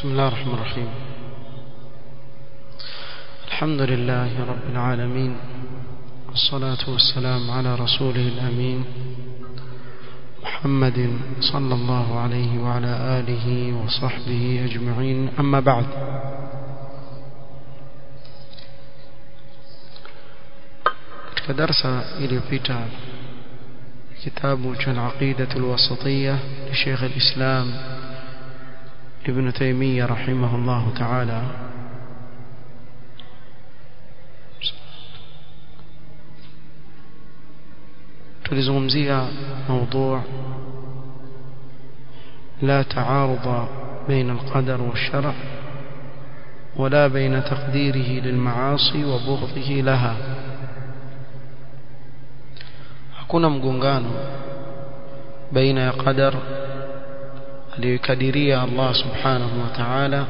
بسم الله الرحمن الرحيم الحمد لله رب العالمين والصلاة والسلام على رسوله الأمين محمد صلى الله عليه وعلى آله وصحبه أجمعين أما بعد katika darsa iliyopita kitabu cha al-aqida al-wasatiyya li Sheikh al-Islam Ibn Taymiyyah rahimahullah ta'ala tulizungumzia موضوع لا تعارض بين القدر والشرع ولا بين تقديره للمعاصي وبغضه لها hakuna mgongano baina ya qadar aliyokadiria Allah subhanahu wa ta'ala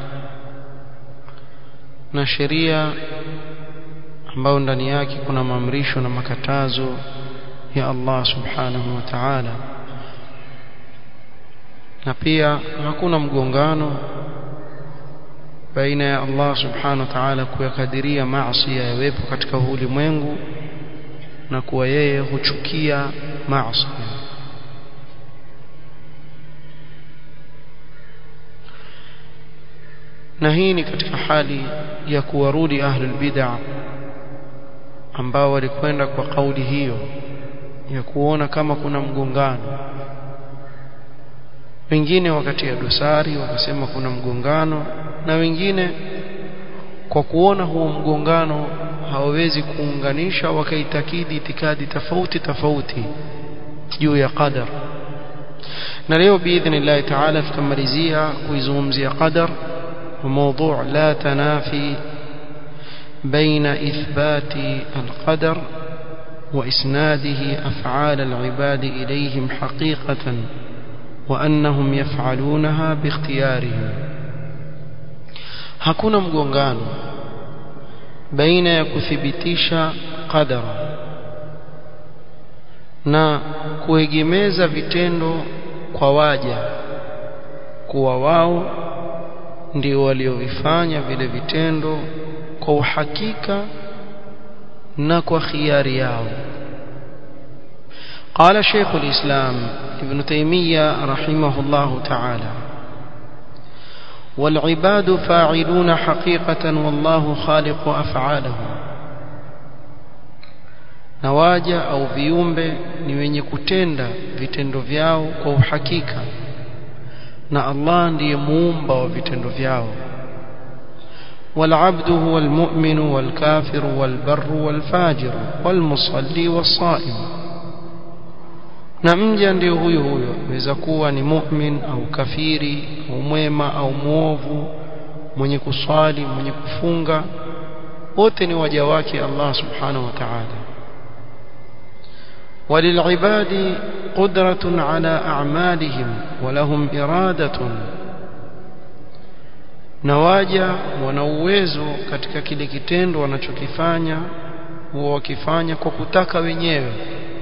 na sheria ambayo ndani yake kuna maamrisho na makatazo ya Allah subhanahu wa ta'ala na pia hakuna mgongano baina ya Allah subhanahu wa ta'ala kuyakadiria maasi yawepo katika ulimwengu na kuwa yeye huchukia maasi na hii ni katika hali ya kuwarudi ahlul bid'ah ambao walikwenda kwa kauli hiyo ya kuona kama kuna mgongano wengine wakati ya dosari wakasema kuna mgongano na wengine kwa kuona huo mgongano hawawezi kuunganisha wakaitakidi itikadi tofauti tofauti juu ya qadar na leo biidhnillah taala tutamalizia kuizungumzia qadar وموضوع لا تنافي بين إثبات القدر وإسناده أفعال العباد إليهم حقيقة وأنهم يفعلونها باختيارهم hakuna mgongano baina ya kuthibitisha qadara na kuegemeza vitendo kwa waja kuwa wao ndio waliovifanya vile vitendo kwa uhakika na kwa khiari yao قال شيخ الإسلام ابن تيمية رحمه الله تعالى والعباد فاعلون حقيقة والله خالق أفعالهم nawaja au viumbe ni wenye kutenda vitendo vyao kwa uhakika na Allah ndiye muumba wa vitendo vyao والعبد هو المؤمن والكافر والبر والفاجر والمصلي والصائم na mja ndio huyo huyo aweza kuwa ni mu'min au kafiri au mwema au muovu mwenye kuswali mwenye kufunga wote ni waja wake Allah subhanahu wa ta'ala وللعباد قدرة على أعمالهم ولهم إرادة na waja wana uwezo katika kile kitendo wanachokifanya huwa wakifanya kwa kutaka wenyewe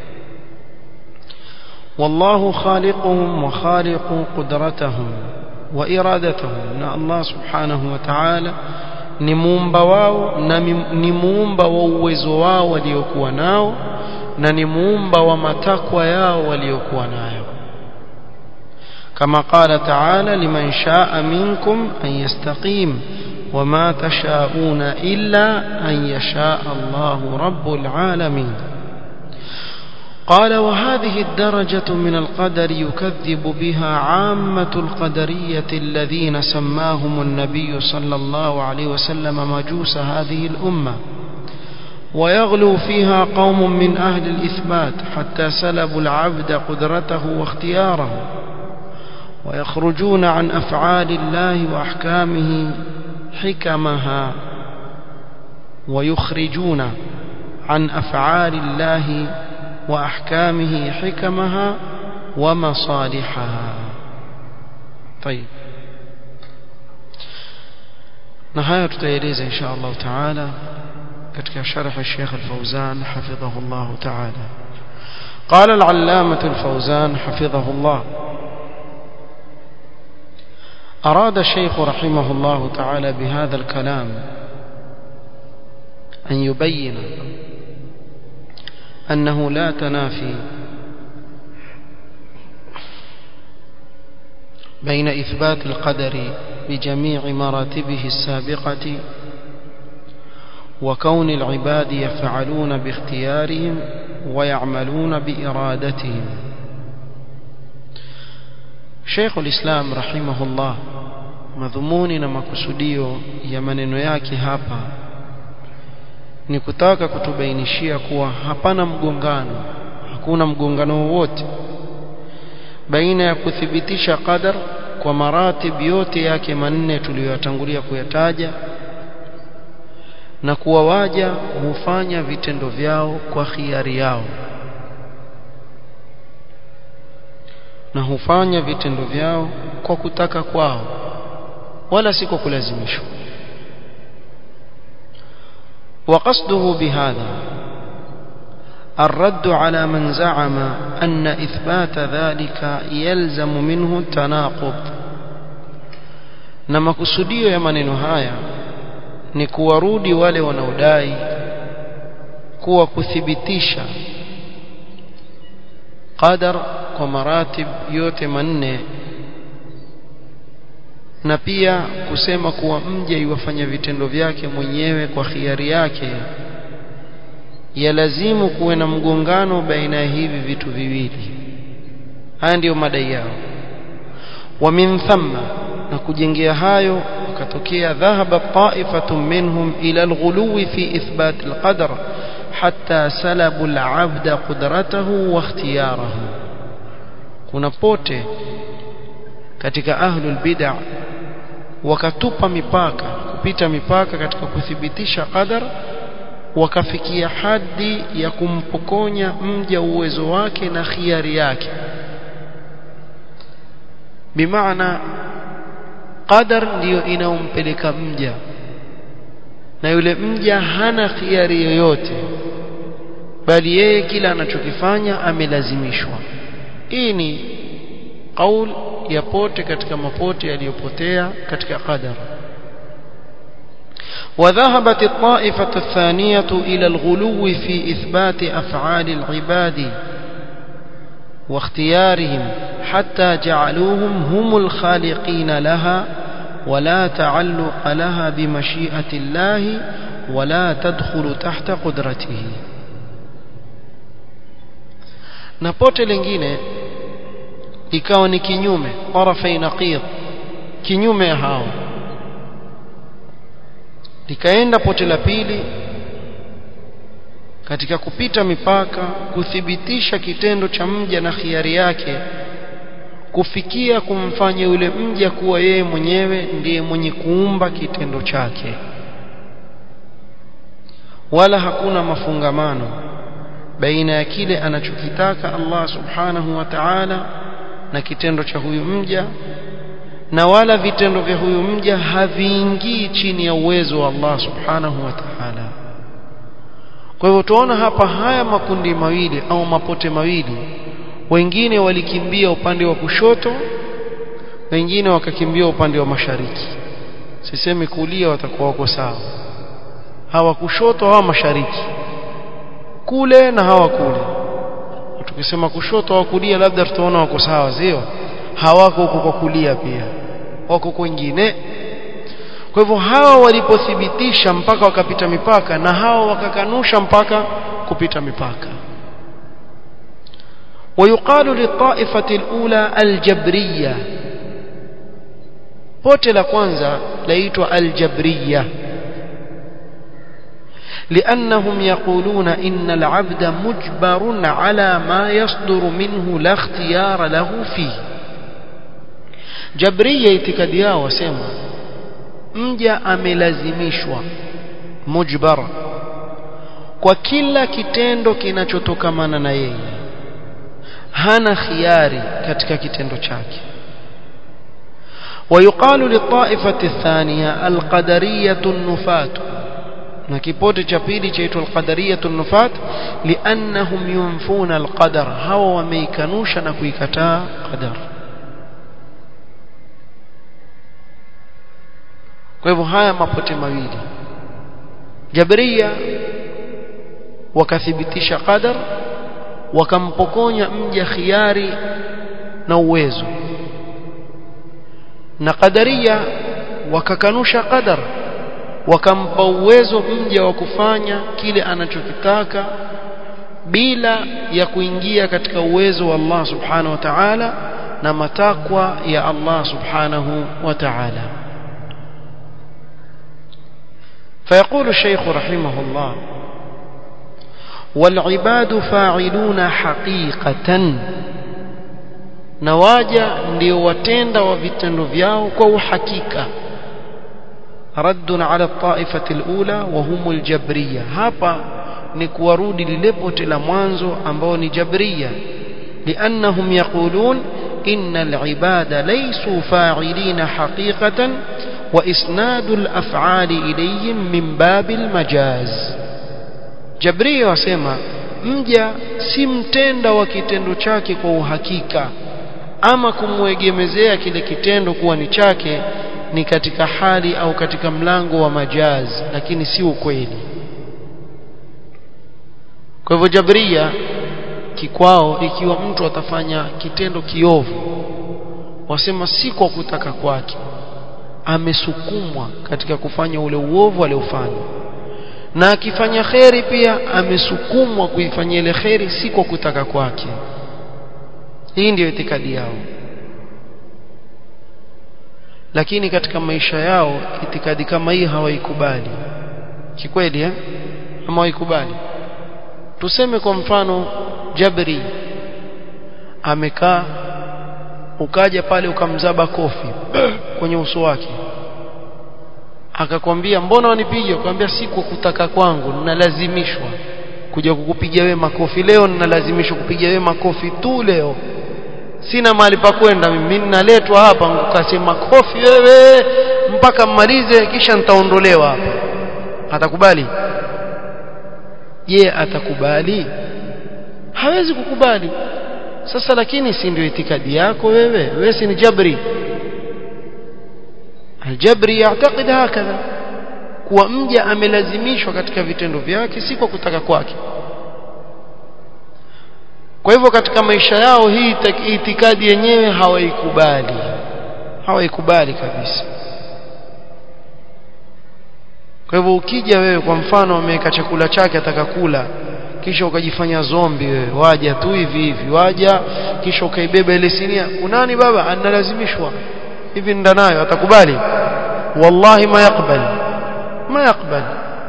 wallahu khaliquhum wa khaliqu qudratahum wa iradatahum na Allah subhanahu wa ta'ala ni muumba wao na ni muumba wa uwezo wao waliokuwa nao na ni muumba wa matakwa yao waliokuwa nayo كما قال تعالى لمن شاء منكم أن يستقيم وما تشاءون إلا أن يشاء الله رب العالمين قال وهذه الدرجة من القدر يكذب بها عامة القدرية الذين سماهم النبي صلى الله عليه وسلم مجوس هذه الأمة ويغلو فيها قوم من أهل الإثبات حتى سلبوا العبد قدرته واختياره ويخرجون عن أفعال الله وأحكامه حكمها ويخرجون عن أفعال الله وأحكامه حكمها ومصالحها طيب نهاية تتيليز إن شاء الله تعالى كتك شرح الشيخ الفوزان حفظه الله تعالى قال العلامة الفوزان حفظه الله أراد الشيخ رحمه الله تعالى بهذا الكلام أن يبين أنه لا تنافي بين إثبات القدر بجميع مراتبه السابقة وكون العباد يفعلون باختيارهم ويعملون بإرادتهم شيخ الإسلام رحمه الله madhumuni na makusudio ya maneno yake hapa ni kutaka kutubainishia kuwa hapana mgongano hakuna mgongano wowote baina ya kuthibitisha qadar kwa maratib yote yake manne tuliyoyatangulia kuyataja na kuwa waja hufanya vitendo vyao kwa khiari yao na hufanya vitendo vyao kwa kutaka kwao wala si kwa kulazimishwa وقصده بهذا الرد على من زعم أن إثبات ذلك يلزم منه التناقض na makusudio ya maneno haya ni kuwarudi wale wanaodai kuwa kuthibitisha qadar kwa maratib yote manne na pia kusema kuwa mja iwafanya vitendo vyake mwenyewe kwa khiari yake yalazimu kuwe na mgongano baina ya hivi vitu viwili haya ndiyo madai yao wa min thamma na kujengea hayo wakatokea dhahaba ta'ifatun minhum ila alghuluwi fi ithbat alqadar hatta salabu al'abda qudratahu wa ikhtiyarahu kuna pote katika ahlul bid'ah wakatupa mipaka kupita mipaka katika kuthibitisha qadar wakafikia hadi ya kumpokonya mja uwezo wake na khiari yake bimaana qadar ndiyo inaompeleka mja na yule mja hana khiari yoyote bali yeye kila anachokifanya amelazimishwa hii ni qaul ya pote katika mapote yaliyopotea katika qadar وذهبت الطائفة الثانية إلى الغلو في إثبات أفعال العباد واختيارهم حتى جعلوهم هم الخالقين لها ولا تعلق لها بمشيئة الله ولا تدخل تحت قدرته نبوت لنجينه ikawa ni kinyume tarafai naqid kinyume hao likaenda pote la pili katika kupita mipaka kuthibitisha kitendo cha mja na khiari yake kufikia kumfanya yule mja kuwa yeye mwenyewe ndiye mwenye kuumba kitendo chake wala hakuna mafungamano baina ya kile anachokitaka Allah subhanahu wa ta'ala na kitendo cha huyu mja na wala vitendo vya huyu mja haviingii chini ya uwezo wa Allah subhanahu wa ta'ala kwa hivyo tuona hapa haya makundi mawili au mapote mawili wengine walikimbia upande wa kushoto wengine wakakimbia upande wa mashariki sisemi kulia watakuwa wako sawa hawa kushoto hawa mashariki kule na hawa kule tukisema kushoto au kulia labda tutaona wako sawa sio hawako huko kwa kulia pia wako kwingine kwa hivyo hawa walipothibitisha mpaka wakapita mipaka na hawa wakakanusha mpaka kupita mipaka ويقال للطائفة الأولى الجبرية pote la kwanza laitwa aljabriya لأنهم يقولون إن العبد مجبر على ما يصدر منه لا اختيار له فيه جبرية itikadi yao wasema mja amelazimishwa mujbar kwa kila kitendo kinachotokamana na yeye hana khiari katika kitendo chake ويقال للطائفة الثانية القدرية النفاة na kipote cha pili chaitwa alqadariyatu nufat liannahum yunfuna alqadar hawa wameikanusha na kuikataa qadar kwa hivyo haya mapote mawili Jabariya wakathibitisha qadar wakampokonya mja khiari na uwezo na qadaria wakakanusha qadar wakampa uwezo mja wa kufanya kile anachokitaka bila ya kuingia katika uwezo wa Allah subhanahu wa ta'ala na matakwa ya Allah subhanahu wa ta'ala فيقول الشيخ رحمه الله والعباد فاعلون حقيقة نواجا ndio watenda wa vitendo vyao kwa uhakika رد على الطائفة الأولى وهم الجبرية hapa ni kuwarudi lile pote la mwanzo ambao ni jabria لأنهم يقولون إن العباد ليسوا فاعلين حقيقة وإسناد الأفعال إليهم من باب المجاز جبرية wasema mja si mtenda wa kitendo chake kwa uhakika ama kumwegemezea kile kitendo kuwa ni chake ni katika hali au katika mlango wa majaz lakini si ukweli kwa hivyo jabria kikwao ikiwa mtu atafanya kitendo kiovu wasema si kwa kutaka kwake amesukumwa katika kufanya ule uovu aliofanya na akifanya kheri pia amesukumwa kuifanyia ile kheri si kwa kutaka kwake hii ndiyo itikadi yao lakini katika maisha yao itikadi kama hii hawaikubali kikweli eh ama hawaikubali tuseme kwa mfano Jabri amekaa ukaja pale ukamzaba kofi kwenye uso wake akakwambia mbona wanipiga akamwambia si kwa kutaka kwangu ninalazimishwa kuja kukupiga wewe makofi leo ninalazimishwa kupiga wewe makofi tu leo sina mahali pa kwenda mimi ninaletwa hapa ukasema kofi wewe mpaka mmalize kisha nitaondolewa hapa atakubali je atakubali hawezi kukubali sasa lakini si ndio itikadi yako wewe wewe si ni jabri aljabri yعتقد hakadha kuwa mja amelazimishwa katika vitendo vyake si kwa kutaka kwake kwa hivyo katika maisha yao hii itikadi yenyewe hawaikubali hawaikubali kabisa kwa hivyo ukija wewe kwa mfano ameweka chakula chake atakakula kisha ukajifanya zombi wewe waja tu hivi hivi waja kisha ukaibeba ile sinia kunani baba analazimishwa hivi ndanayo atakubali wallahi ma yakbal ma yakbal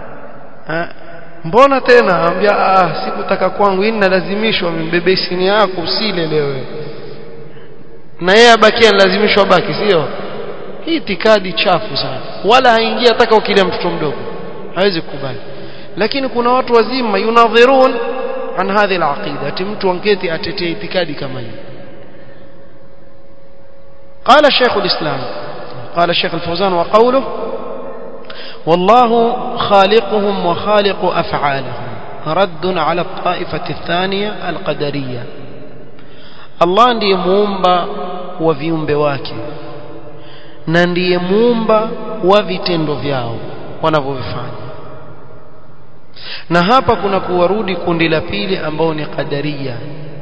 mbona tena ambia ah sikutaka kwangu hii nalazimishwa mbebe sinia yako usile leo na yeye abakia lazimishwa baki sio hii itikadi chafu sana wala haingia hata ukilia mtoto mdogo hawezi kukubali lakini kuna watu wazima yunadhirun an hadhi alaqida ati mtu anketi atetee itikadi kama hii قال شيخ الإسلام قال الشيخ الفوزان وقوله والله خالقهم وخالق أفعالهم رد على الطائفة الثانية القدرية الله ndiye muumba wa viumbe wake na ndiye muumba wa vitendo vyao wanavyovifanya na hapa kuna kuwarudi kundi la pili ambao ni qadaria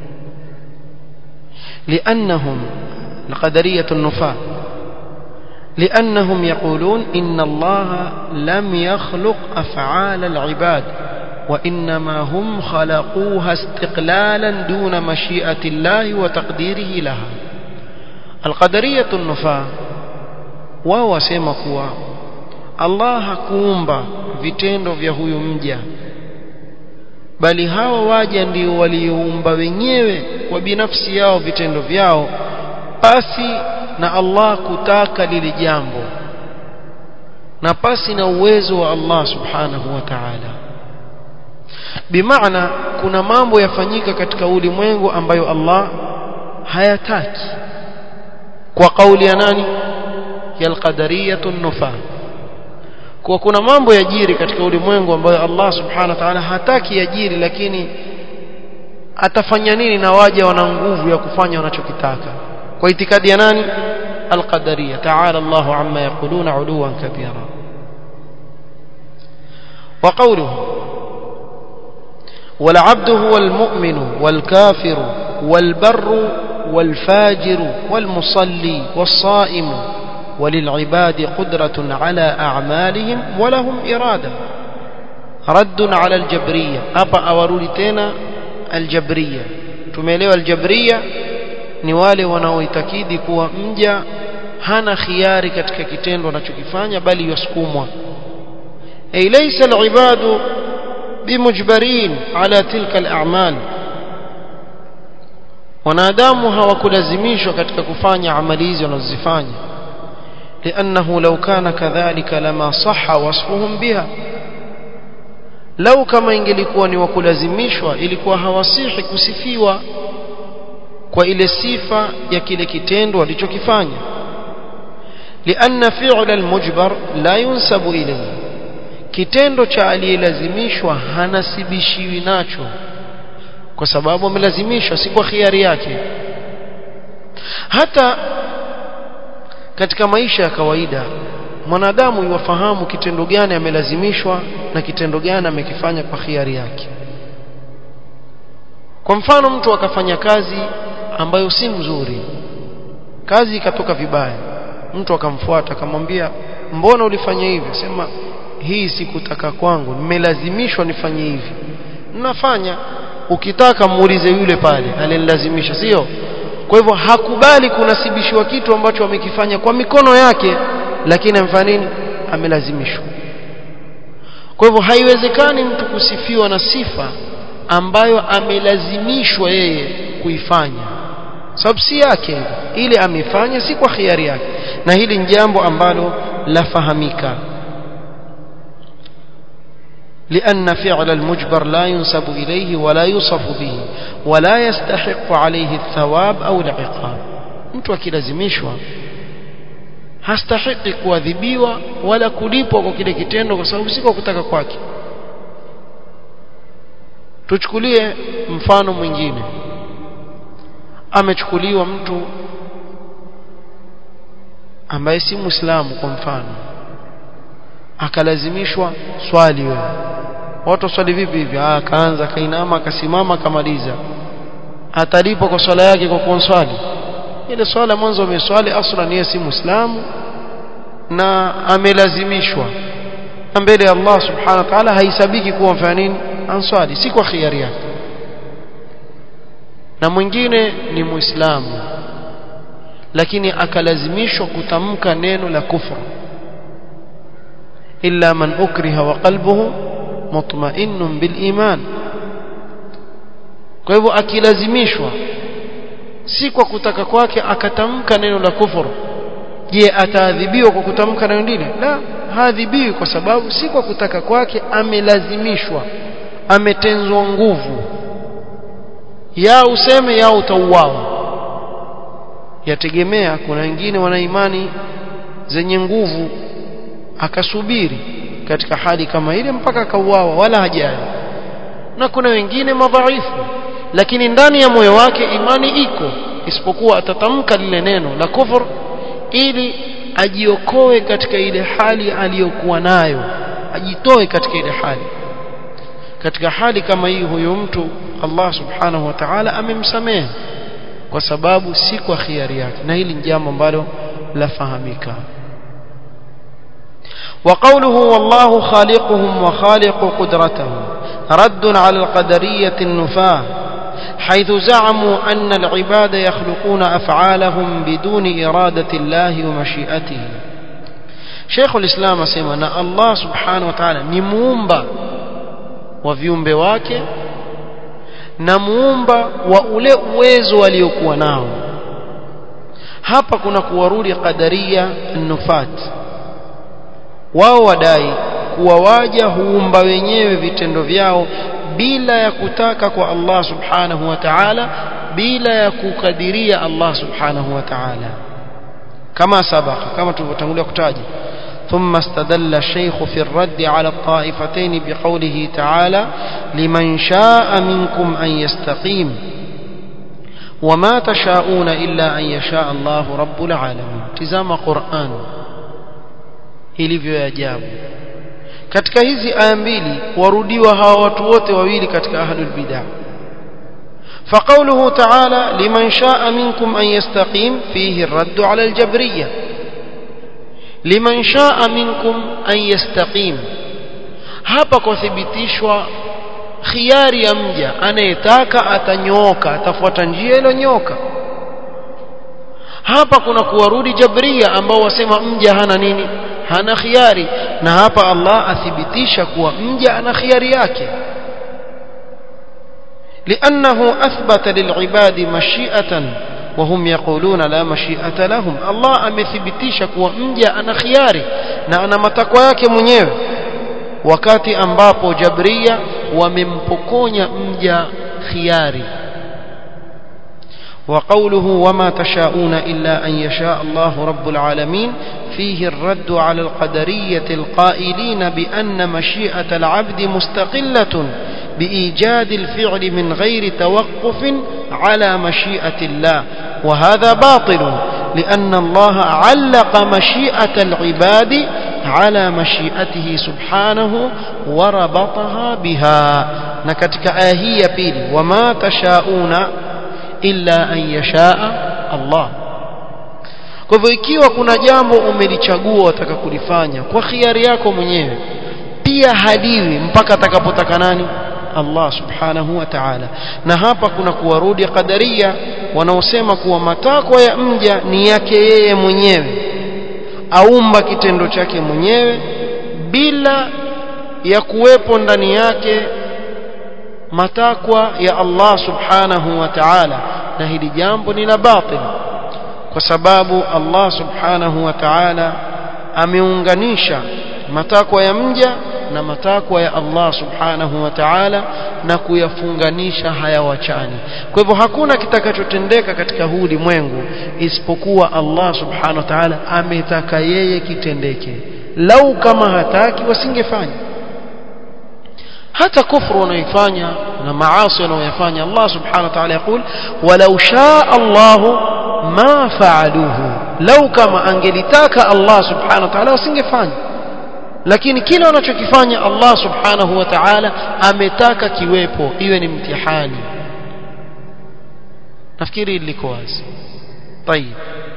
لأنهم القدرية النفاة لأنهم يقولون إن الله لم يخلق أفعال العباد وإنما هم خلقوها استقلالا دون مشيئة الله وتقديره لها القدرية النفاة wao wasema kuwa Allah hakuumba vitendo vya huyu mja bali hawa waja ndio walioumba wenyewe kwa binafsi yao vitendo vyao pasi na Allah kutaka lile jambo na pasi na uwezo wa Allah subhanahu wa ta'ala bimaana kuna mambo yafanyika katika ulimwengu ambayo Allah hayataki kwa kauli ya nani ya alqadariyatu nufa kwa kuna mambo yajiri katika ulimwengu ambayo Allah subhanahu wa ta'ala hataki yajiri lakini atafanya nini na waja wana nguvu ya kufanya wanachokitaka kwa itikadi ya nani القدرية تعالى الله عما يقولون علوا كبيرا وقوله والعبد هو المؤمن والكافر والبر والفاجر والمصلي والصائم وللعباد قدرة على أعمالهم ولهم إرادة رد على الجبرية أبا أورولتنا الجبرية tumeelewa aljabria ni wale wanaoitakidi kuwa mja hana khiari katika kitendo anachokifanya bali yasukumwa ay laysa alibadu bimujbarin ala tilka alamal wanadamu hawakulazimishwa katika kufanya amali hizo wanazozifanya لأنه لو كان كذلك لما صح وصفهم بها لو كما ingelikuwa ni wakulazimishwa ilikuwa hawasihi kusifiwa kwa ile sifa ya kile kitendo walichokifanya لأن فعل المجبر لا ينسب إليه kitendo cha aliyelazimishwa hanasibishiwi nacho kwa sababu amelazimishwa si kwa khiari yake hata katika maisha ya kawaida mwanadamu yuwafahamu kitendo gani amelazimishwa na kitendo gani amekifanya kwa khiari yake kwa mfano mtu akafanya kazi ambayo si mzuri kazi ikatoka vibaya mtu akamfuata akamwambia mbona ulifanya hivi sema hii sikutaka kwangu nimelazimishwa nifanye hivi nafanya ukitaka muulize yule pale alinilazimisha sio kwa hivyo hakubali kunasibishiwa kitu ambacho amekifanya kwa mikono yake lakini amfanya nini amelazimishwa kwa hivyo haiwezekani mtu kusifiwa na sifa ambayo amelazimishwa yeye kuifanya sababu si yake ile amefanya si kwa khiari yake na hili ni jambo ambalo lafahamika لأن فعل المجبر لا ينسب إليه ولا يوصف به ولا يستحق عليه الثواب أو العقاب mtu akilazimishwa hastahiki kuadhibiwa wala kulipwa kwa kile kitendo kwa sababu si kwa kutaka kwake tuchukulie mfano mwingine amechukuliwa mtu ambaye si muislamu kwa mfano akalazimishwa swali wewe watu swali vipi hivi ah akaanza kainama akasimama akamaliza atalipwa kwa swala yake kwa kuonswali ile swala mwanzo ameswali aslan yeye si muislamu na amelazimishwa na mbele ya Allah subhanahu wa ta'ala haisabiki kuwa mfanya nini answali si kwa khiari yake na mwingine ni muislamu lakini akalazimishwa kutamka neno la kufru illa man ukriha wa qalbuhu mutma'innun bil iman kwa hivyo akilazimishwa si kwa kutaka kwake akatamka neno la kufuru je ataadhibiwa kwa kutamka neno lile la haadhibiwi kwa sababu si kwa kutaka kwake amelazimishwa ametenzwa nguvu ya useme ya utauawa yategemea kuna wengine wana imani zenye nguvu akasubiri katika hali kama ile mpaka akauawa wala hajali na kuna wengine madhaifu lakini ndani ya moyo wake imani iko isipokuwa atatamka lile neno la kufur ili ajiokoe katika ile hali aliyokuwa nayo ajitoe katika ile hali katika hali kama hii huyo mtu Allah subhanahu wa ta'ala amemsamehe kwa sababu si kwa khiari yake na hili ni jambo ambalo lafahamika وقوله والله خالقهم وخالق قدرتهم رد على القدرية النفاة حيث زعموا أن العباد يخلقون أفعالهم بدون إرادة الله ومشيئته شيخ الإسلام سيما الله سبحانه وتعالى نمومبا وفيومbe wake na muumba wa ule uwezo waliokuwa nao hapa kuna kuwarudi qadaria nufat wao wadai kuwa waja huumba wenyewe vitendo vyao bila ya kutaka kwa Allah subhanahu wa ta'ala bila ya kukadiria Allah subhanahu wa ta'ala kama sabaka kama tulivyotangulia kutaja ثم استدل الشيخ في الرد على الطائفتين بقوله تعالى لمن شاء منكم أن يستقيم وما تشاءون إلا أن يشاء الله رب العالمين تزام قرآن ilivyo ya ajabu katika hizi aya mbili warudiwa hawa watu wote wawili katika ahlul bid'ah فقوله تعالى لمن شاء منكم أن يستقيم فيه الرد على الجبرية لمن شاء منكم أن يستقيم hapa kuthibitishwa khiari ya mja anayetaka atanyooka atafuata njia iliyonyoka hapa kuna kuwarudi jabria ambao wasema mja hana nini hana khiari na hapa Allah athibitisha kuwa mja ana khiari yake لأنه أثبت للعباد مشيئة وهم يقولون لا مشيئة لهم الله amethibitisha kuwa mja ana khiari na ana matakwa yake mwenyewe wakati ambapo jabria wamempokonya mja khiari وقوله وما تشاءون إلا أن يشاء الله رب العالمين فيه الرد على القدرية القائلين بأن مشيئة العبد مستقلة بإيجاد الفعل من غير توقف على مشيئة الله وهذا باطل لأن الله علق مشيئة العباد على مشيئته سبحانه وربطها بها نكتك آهية بيلي وما تشاءون إلا أن يشاء الله kwa hivyo ikiwa kuna jambo umelichagua wataka kulifanya kwa khiari yako mwenyewe pia haliwi mpaka atakapotaka nani Allah subhanahu wa ta'ala na hapa kuna kuwarudi qadaria wanaosema kuwa matakwa ya mja ni yake yeye mwenyewe aumba kitendo chake mwenyewe bila ya kuwepo ndani yake matakwa ya Allah subhanahu wa ta'ala na hili jambo ni la batil kwa sababu Allah subhanahu wa ta'ala ameunganisha matakwa ya mja na matakwa ya Allah subhanahu wa ta'ala na kuyafunganisha hayawachani kwa hivyo hakuna kitakachotendeka katika huu ulimwengu isipokuwa Allah subhanahu wa ta'ala ametaka yeye kitendeke lau kama hataki wasingefanya hata kufru wanaifanya na maasi wanaoyafanya Allah subhanahu wa ta'ala yakul walau shaa Allah ma faaluhu lau kama angelitaka Allah subhanahu wa ta'ala wasingefanya lakini kile wanachokifanya Allah subhanahu wa ta'ala ametaka kiwepo iwe ni mtihani nafikiri liko wazi طيب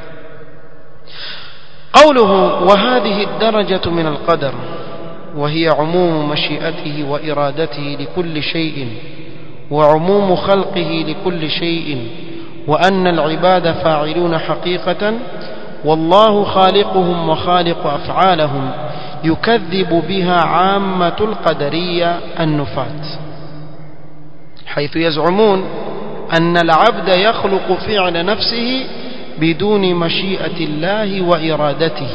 قوله وهذه الدرجة من القدر وهي عموم مشيئته وإرادته لكل شيء وعموم خلقه لكل شيء وأن العباد فاعلون حقيقة والله خالقهم وخالق أفعالهم يكذب بها عامة القدرية النفاة حيث يزعمون أن العبد يخلق فعل نفسه بدون مشيئة الله وإرادته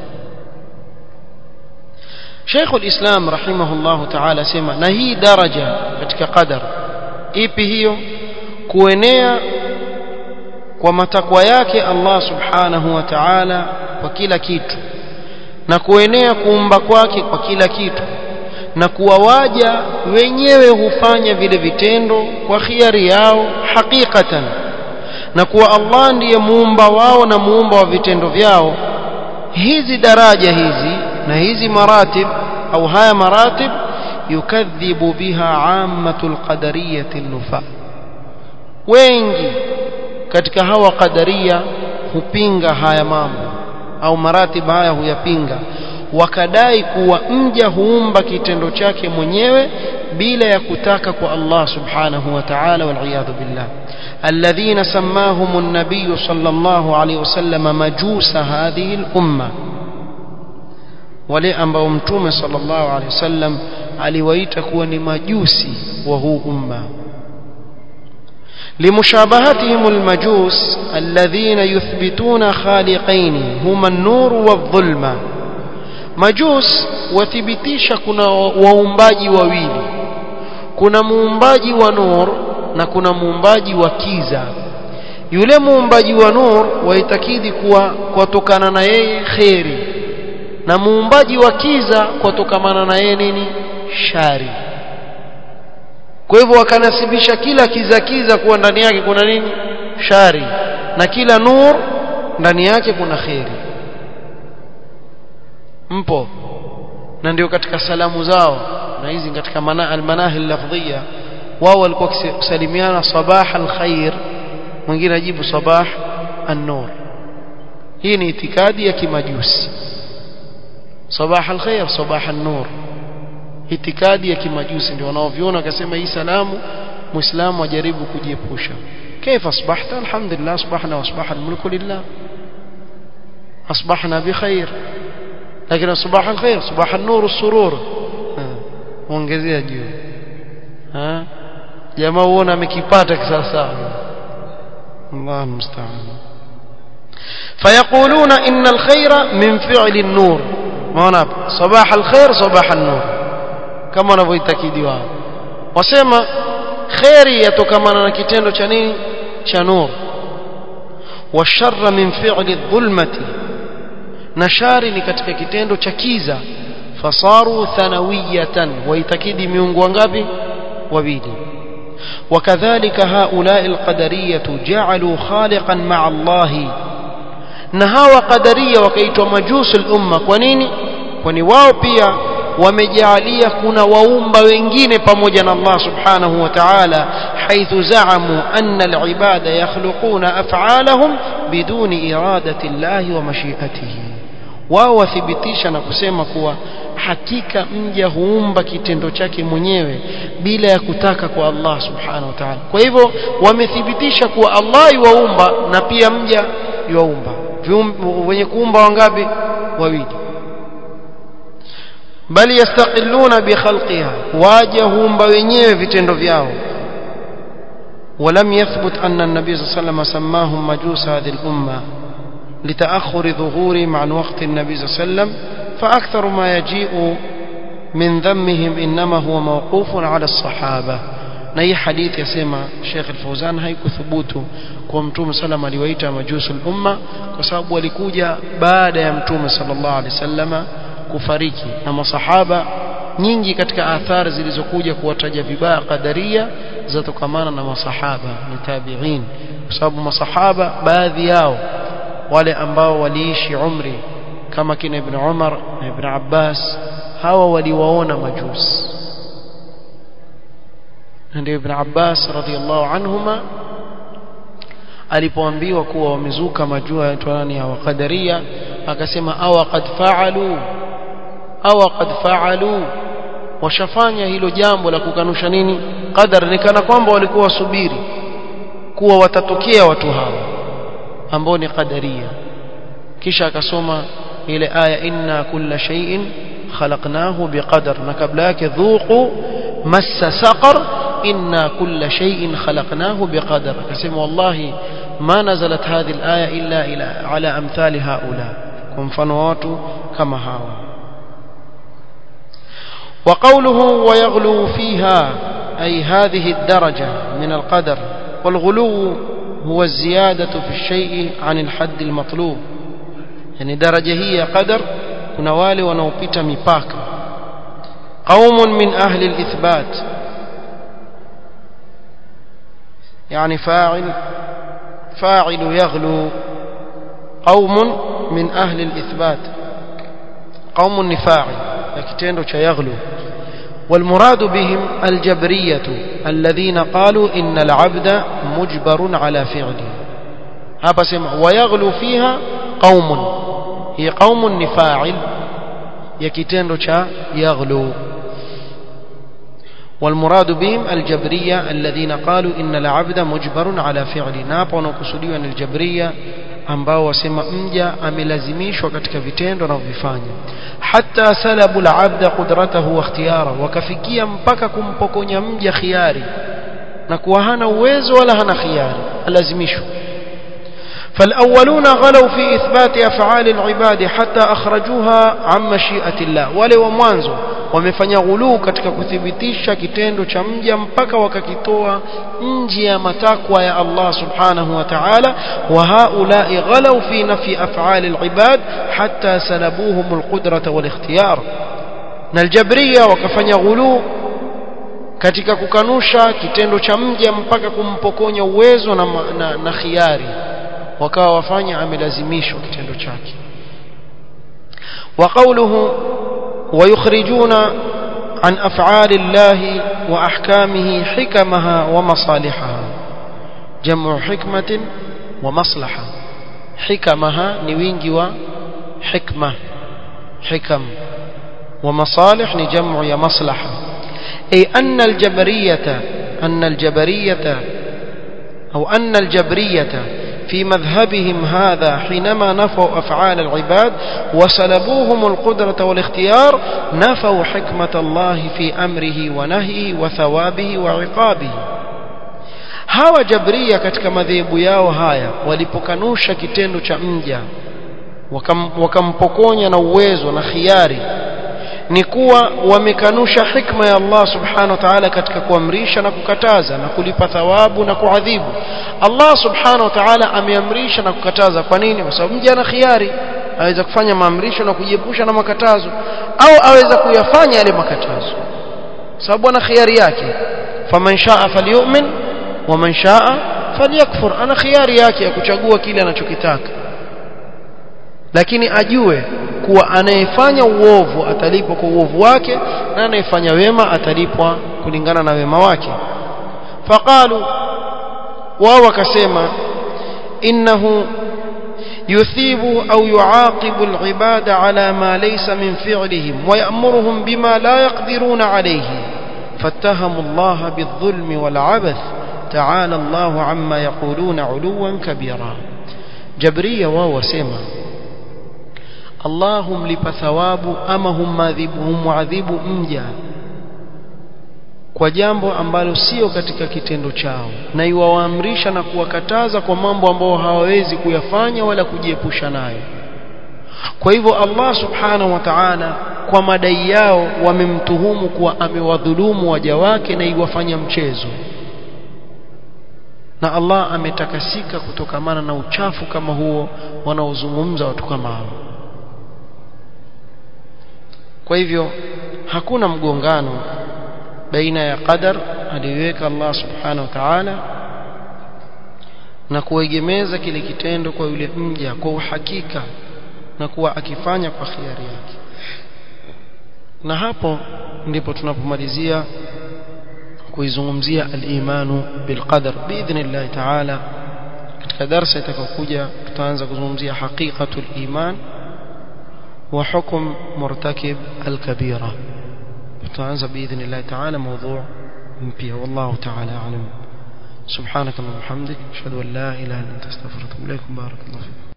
شيخ الإسلام رحمه الله تعالى سمع نهي درجة katika qadar ipi hiyo kuenea kwa matakwa yake Allah subhanahu wa ta'ala kwa kila kitu na kuenea kuumba kwake kwa kila kitu na kuwa waja wenyewe hufanya vile vitendo kwa khiari yao hakikatan na kuwa Allah ndiye muumba wao na muumba wa vitendo vyao hizi daraja hizi na hizi maratib au haya maratib yukadhibu biha ammatul qadariyati nufa wengi katika hawa qadaria hupinga haya mambo au maratib haya huyapinga wakadai kuwa mja huumba kitendo chake mwenyewe bila ya kutaka kwa Allah subhanahu wa ta'ala wal billah الذين سماهم النبي صلى الله عليه وسلم مجوس هذه الأمة wale ambao mtume sallallahu alaihi wasallam aliwaita kuwa ni majusi wa huu umma لمشابهتهم المجوس الذين يثبتون خالقين هما النور والظلمة مجوس wathibitisha kuna waumbaji wawili kuna muumbaji wa nur na kuna muumbaji wa kiza yule muumbaji wa nur waitakidi kuwa kwatokana na yeye kheri na muumbaji wa kiza kwatokamana na yeye nini shari kwa hivyo wakanasibisha kila kiza kiza kuwa ndani yake kuna nini shari na kila nur ndani yake kuna kheri mpo na ndio katika salamu zao na hizi katika mana almanahi lafdhiya wao walikuwa kusalimiana sabah alkhair mwingine ajibu sabah an-nur hii ni itikadi ya kimajusi sabah alkhair sabah an-nur itikadi ya kimajusi ndio wanaoviona akasema hii salamu muislamu ajaribu kujiepusha كيف أصبحت الحمد لله أصبحنا وأصبح الملك لله أصبحنا بخير لكن صباح الخير صباح النور السرور muongezea juu jamaa uona amekipata kisawasawa Allah musta'an فيقولون إن الخير من فعل النور maona صباح الخير صباح النور kama wanavyoitakidi wao wasema khairi yatokamana na kitendo cha nini cha nur washarra min fi'li dhulmati na shari ni katika kitendo cha kiza fasaru thanawiyatan waitakidi miungu wangapi wawili وكذلك هؤلاء القدرية جعلوا خالقا مع الله نهاوا قدرية وكيتوا مجوس الأمة كونيني kwani wao pia wamejalia kuna waumba wengine pamoja na Allah subhanahu wa ta'ala haithu zaamu anna al-ibada yakhluquna af'alahum biduni iradati Allah wa mashiatihi wao wathibitisha na kusema kuwa hakika mja huumba kitendo chake mwenyewe bila ya kutaka kwa Allah subhanahu wa ta'ala kwa hivyo wamethibitisha kuwa Allah yuwaumba na pia mja yuwaumba wenye kuumba wangapi wawili bali yastaqilluna bi khalqiha waja huumba wenyewe vitendo vyao ولم يثبت أن النبي صلى الله عليه وسلم سماهم مجوس هذه الأمة لتأخر ظهورهم عن وقت النبي صلى الله عليه وسلم فأكثر ما يجيء من ذمهم إنما هو موقوف على الصحابة na hii hadithi yasema Sheikh Al-Fauzan haikuthubutu kwa Mtume sallam aliwaita majusul umma kwa sababu walikuja baada ya Mtume sallallahu alaihi wasallama kufariki na masahaba nyingi katika athari zilizokuja kuwataja vibaya qadaria zatokamana na masahaba ni tabi'in kwa sababu masahaba baadhi yao wale ambao waliishi umri kama kina Ibn Umar na Ibn Abbas hawa waliwaona majusi ndio Ibn Abbas radhiallahu anhuma alipoambiwa kuwa wamezuka majua yaitwa nani ya qadaria akasema awa qad fa'alu awa qad fa'alu washafanya hilo jambo la kukanusha nini qadar ni kana kwamba walikuwa wasubiri kuwa watatokea watu hawa ambao ni qadaria kisha akasoma ile aya inna kulla shay'in khalaqnahu biqadar na kabla yake dhuqu massa saqar inna kulla shay'in khalaqnahu biqadar akasema wallahi ma nazalat hadhihi alaya illa ila ala amthali haula kwa mfano watu kama hawa وقوله ويغلو فيها أي هذه الدرجة من القدر والغلو هو الزيادة في الشيء عن الحد المطلوب يعني درجة هي قدر kuna wale wanaopita mipaka قوم من أهل الإثبات يعني فاعل فاعل يغلو قوم من أهل الإثبات قوم فاعل kitendo cha yaghlu والمراد بهم الجبرية الذين قالوا إن العبد مجبر على فعله هذا سمع ويغلو فيها قوم هي قوم نفاعل يكتندو cha يغلو والمراد بهم الجبرية الذين قالوا إن العبد مجبر على فعله نapo wanakusudiwa ni الجبرية ambao wasema mja amelazimishwa katika vitendo anavyofanya hata salabu al-abda qudratahu wa ikhtiyara wakafikia mpaka kumpokonya mja khiari na kuwa hana uwezo wala hana khiari alazimishwa فالأولون غلوا في إثبات أفعال العباد حتى أخرجوها عن مشيئة الله wale wa mwanzo wamefanya ghuluu katika kuthibitisha kitendo cha mja mpaka wakakitoa nje ya matakwa ya Allah subhanahu wa ta'ala wa haulai ghalau fi nafi af'ali al-ibad hatta salabuhum al-qudrata wal-ikhtiyar na al-jabriya wakafanya ghuluu katika kukanusha kitendo cha mja mpaka kumpokonya uwezo na, na, na khiari wakawa wafanya amelazimishwa kitendo chake وقوله ويخرجون عن أفعال الله وأحكامه حكمها ومصالحها جمع حكمة ومصلحة حكمها نوينجي وحكمة حكم ومصالح نجمع يا مصلحة أي أن الجبرية أن الجبرية أو أن الجبرية في مذهبهم هذا حينما نفوا أفعال العباد وسلبوهم القدرة والاختيار نفوا حكمة الله في أمره ونهيه وثوابه وعقابه hawa jabria katika madhehebu yao haya walipokanusha kitendo cha mja wakampokonya na uwezo na khiari ni kuwa wamekanusha hikma ya Allah subhanahu wa ta'ala katika kuamrisha na kukataza na kulipa thawabu na kuadhibu Allah subhanahu wa ta'ala ameamrisha na kukataza kwa nini kwa sababu mja ana khiari aweza kufanya maamrisho na kujiepusha na makatazo au aweza kuyafanya yale makatazo sababu ana khiari yake faman shaa falyu'min wa man shaa falyakfur ana khiari yake ya kuchagua kile anachokitaka lakini ajue kuwa anayefanya uovu atalipwa kwa uovu wake na anayefanya wema atalipwa kulingana na wema wake faqalu wao wakasema innahu يثيب أو يعاقب العباد على ما ليس من فعلهم ويأمرهم بما لا يقدرون عليه فاتهموا الله بالظلم والعبث تعالى الله عما يقولون علوا كبيرا جبرية وهو سيما Allah humlipa thawabu ama humwadhibu mja kwa jambo ambalo sio katika kitendo chao na iwawaamrisha na kuwakataza kwa mambo ambayo hawawezi kuyafanya wala kujiepusha nayo kwa hivyo Allah subhanahu wa ta'ala kwa madai yao wamemtuhumu kuwa amewadhulumu waja wake na iwafanya mchezo na Allah ametakasika kutokamana na uchafu kama huo wanaozungumza watu kama hao kwa hivyo hakuna mgongano baina ya qadar aliweka Allah subhanahu wa ta'ala na kuegemeza kile kitendo kwa yule mja kwa uhakika na kuwa akifanya kwa khiari yake na hapo ndipo tunapomalizia kuizungumzia al-imanu bil-qadar biidhnillah ta'ala katika darasa itakayokuja tutaanza kuzungumzia haqiqatul iman وحكم مرتكب الكبيرة تعنز بإذن الله تعالى موضوع مبيع والله تعالى أعلم سبحانك اللهم وبحمدك أشهد أن لا إله إلا أنت أستغفرك وأتوب إليك بارك الله فيك